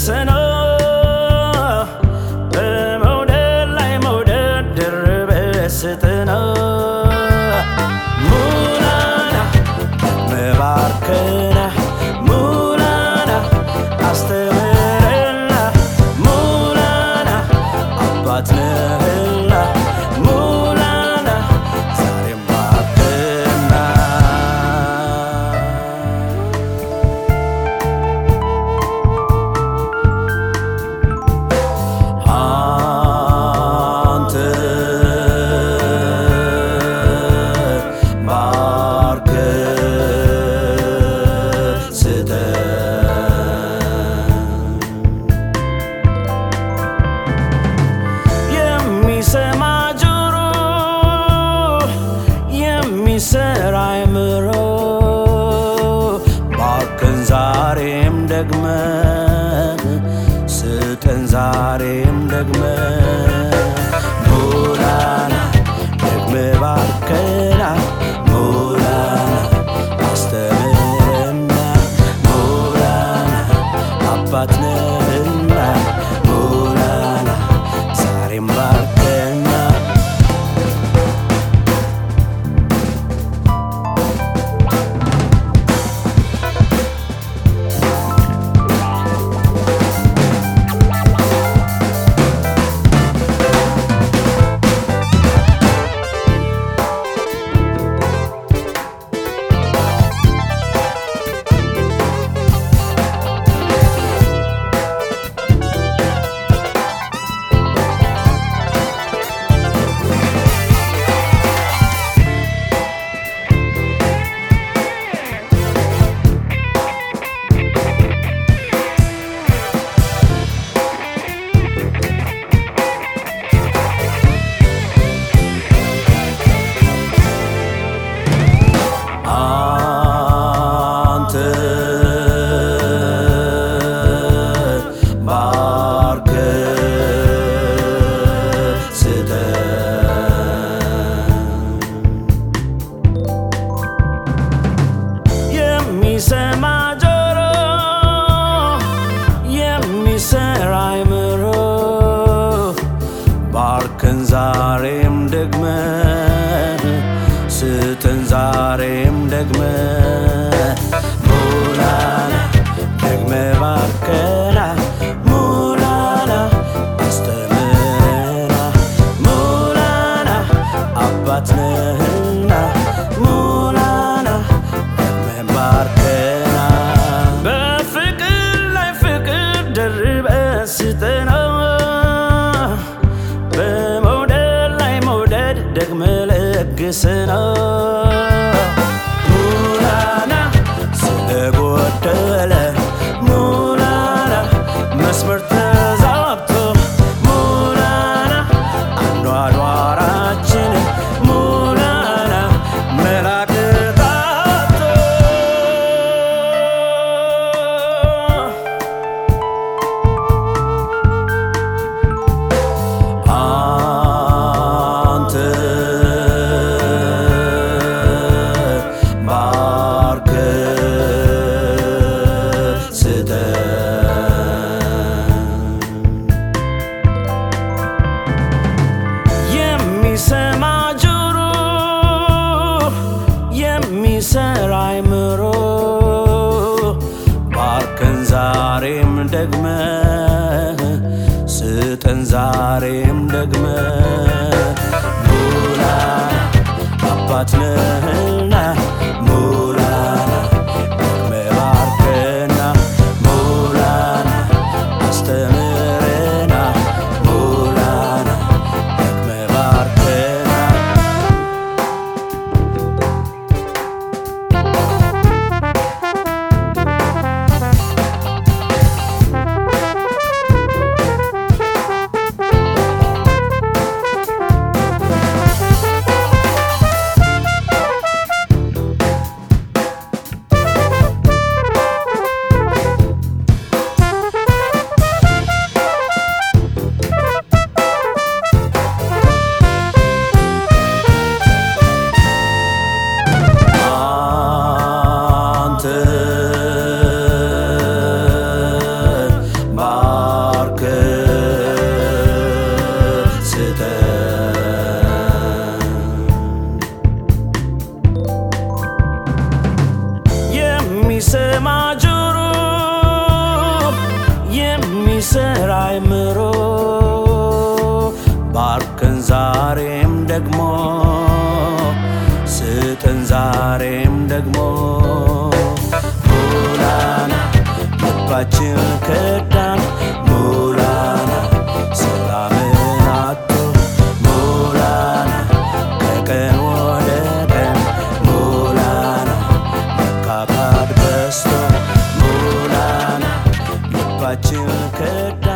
ነው በመውደድ ላይ መውደድ ድርብ ስጥ ነው ሙላና መባርከና ሙላና አስተምረና ሙላና አባት ነህና ሙላና ዛሬም ባርክና አንተ ባርከ ስጠን የሚሰማ ጆሮ የሚሰራ አእምሮ ባክን ዛሬም ደግመ ስጠን ዛሬም ደግመ ሙላና ደግመ ባርከና ሙላና አስተምረና ሙላና አባት ነህና ሙላና ዛሬም ባርከና አንተ ባርከ ስጠን የሚሰማ ጆሮ የሚሰራ አእምሮ ባርከን ዛሬም ደግመ ስጠን ዛሬም ደግመ ሙላና ደግመ ባርከና ሙላና አስተምረና ሙላና አባት ነህና ሙላና ደግመ ባርከና በፍቅር ላይ ፍቅር ደርበ ስጠና በመውደድ ላይ መውደድ ደግመ ለግስና ሙላና ስለጎደለ ሙላና መስመር ተዛብቶ ሙላና አኗኗራችን ሙላና መላቅጣቶ አንተ ባርከ ስጠን የሚሰማ ጆሮ የሚሰራ አእምሮ ባርከን ዛሬም ደግመ ስጠን ዛሬም ደግመ ሙላና አባት ነህና ሙላና ደግመ ባርከና ሙላና አስተምረና ሙላና ደግመ ባርከና ደግሞ ስጥን ዛሬም ደግሞ ሙላና ልባችን ከዳን ሙላና ሰላምን አቶ ሙላና ከቀን ወደ ቀን ሙላና መካካድ በስቶ ሙላና ልባችን ከዳ